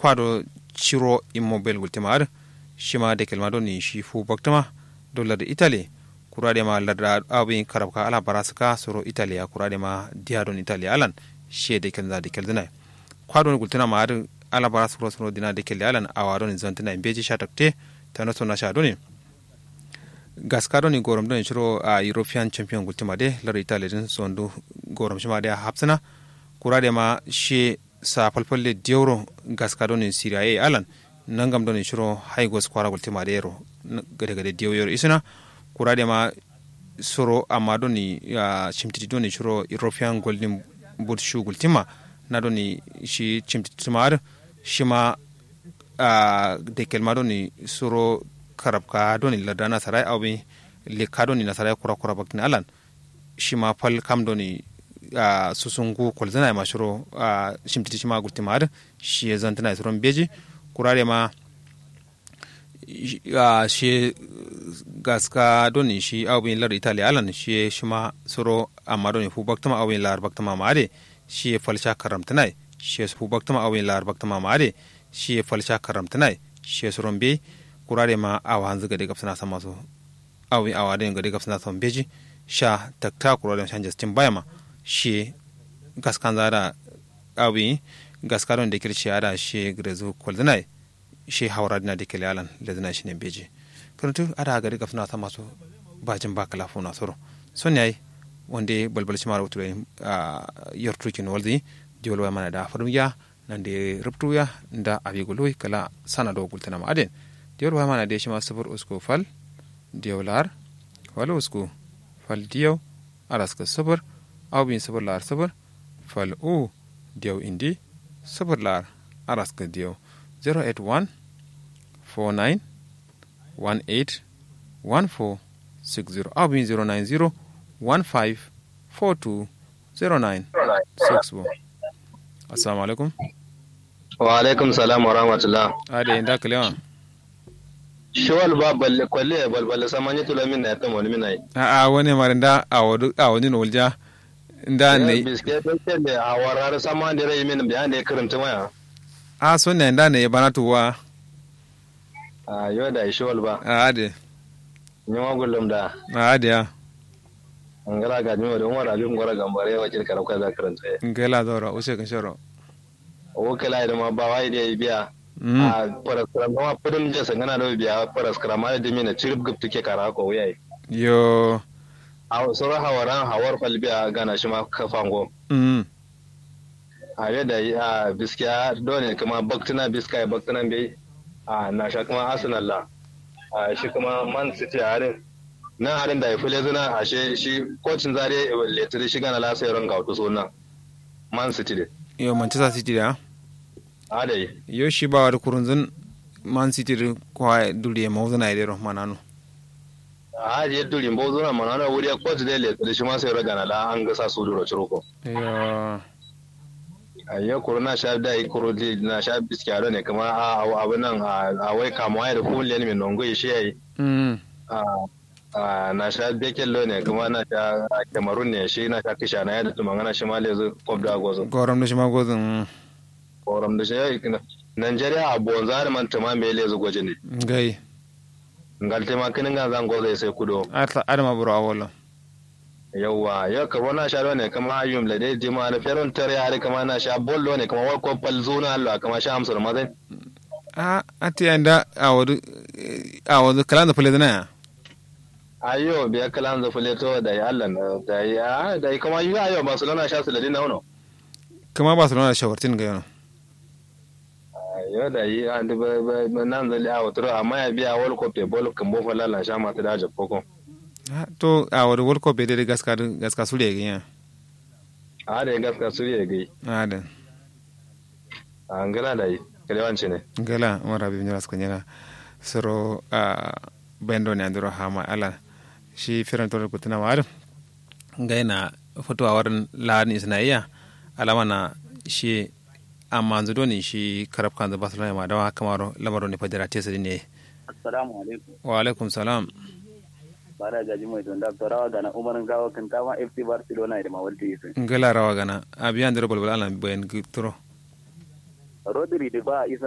kwado ciro immobile gultima ar shima de kelma do ni shi fu baktama dollar italy kurade ma ladda abin karabka ala barasaka soro italy ya kurade ma diya don italy alan she de kelza de keldina kwado gultina ma ar ala barasaka soro dina de kelli alan awado ni zantina imbeji shatakte tanoto na sha doni gaskado ni gorom don shiro a european champion gultima de lar italy din sondu gorom shima de hapsana kurade ma she sa falfalle dioro gaskado ni syria e alan nangam don shiro haigos kwara gultima de ro gade gade diyo yor isina kurade ma soro amma don ni chimtiti don shiro european golden boot shoe gultima na don shi chimtiti mar shima de kelma don soro karabka doni larda nasarai awi lika doni nasarai kura kura bakin alan shi ma fal kam doni a susungu kwalzana ma shiro a shimtiti shi ma gulti ma shi ya zantana ya suron beji kurare ma shi gaska doni shi awin lar itali alan shi shi ma suro amma doni fu baktama awin lar baktama ma ade shi ya falsha karamtana shi fu baktama awin lar baktama ma ade shi ya falsha karamtana shi ya suron beji kurare ma awa hanzu gade gafsana sama so awi awa den gade gafsana sama beji sha takta kurare shan justin bayama shi gaskan zara awi gaskaron da kirci ada shi grezu koldina shi hawara dina da kele alan da zina shi ne beji karantu ada gade gafsana sama so bajin ba kala funa soro son yayi wanda balbal shi mara wutu a yartukin walzi diwolwa mana da faruya nan da rubtuya da abiguloi kala sana do gultana ma aden diyol wa mana de shima sufur usku fal diyaw lar wala usku fal diyaw araska sufur aw bin sufur lar sufur fal u diyaw indi sufur lar araska diyaw 081 49 18 14 60 aw bin 090 15 42 09 61 assalamu alaikum wa alaikum salam wa rahmatullah ade inda kalewa shawal ba balle kwalle balballe samanye tula min na yata wani minai a a wani mara da a wani a wani no walja da ne biske biske da a warar sama da rai min bayan da ya karanta maya a so ne da ne bana tuwa a yau da shawal ba a ade ni ma gullum da a ade ya an gara ga jima da umar abin gwara gambare wa kirkar kai za karanta ya ngela dora use kan shoro o kala da ma ba wai da ya biya a paraskram ma pudum je sangana do biya paraskram ma da mina cirib gup take kara ko wayai yo a sura hawaran hawar falbiya gana shi ma kafango mm a yadda a biskiya dole kuma baktuna biska baktuna bai a na sha kuma arsenal la a shi kuma man city a harin nan harin da ya fi lezuna a shi shi kocin zare letiri shi gana lasa yaron ga wato nan man city de yo manchester city da a da yi yo shi ba wa kurunzun man city da kwa duriye mawuzuna idero manano a je durin bo zuna mana na wuri coach de letiri shi ma sai raga na la an gasa su duro ciroko yo a yau kuro na sha da yi kuro na sha biskiya ne kuma a abin nan a wai kamuwa da kuliyan mai nongo shi ya yi mm na sha bekel lo ne kuma na sha cameroon ne shi na sha kisha na yadda tuma ngana shi ma lezu kob da gozo goram da shi ma gozin koram da shi ya ikina nigeria a bonza da man tuma me lezu goje ne gai ngal tema kinin ga zan gozo sai kudo atla adama buru awolo yawwa ya karo na sha ne kama ayyum la dai jima na feron tare ya kama na sha bollo ne kama wal ko pal zuna Allah kama sha amsar mazai a ati anda awadu awadu kalan da fule na ya ayo biya kalan za fule to da ya Allah na da ya da kuma yi ayo Barcelona sha su ladin na wono kama barcelona da shawartin ga yana yo da yi an da nan zali a wato amma ya biya wal ko pe bol kan bo fala la sha ma ta da jabbo to awadu world cup bai daidai gaska gaska su da ya a da gaska su ya gai a da an gana da yi kalewanci ne gala mara bi nyara suka nyara soro a bendo ne andiro hama ala shi firan to ko tana war gaina foto a warin lan isnaiya alama na shi amma zudo ne shi karab kan da barcelona ma dawa kamaro lamaro ne fadira tesa ne assalamu alaikum wa alaikum salam bara gaji mai don da rawa gana umarin gawa kan tama fc barcelona da mawalti yusuf ngala rawa gana abiyan da balbal ala bayan turo rodri da ba isa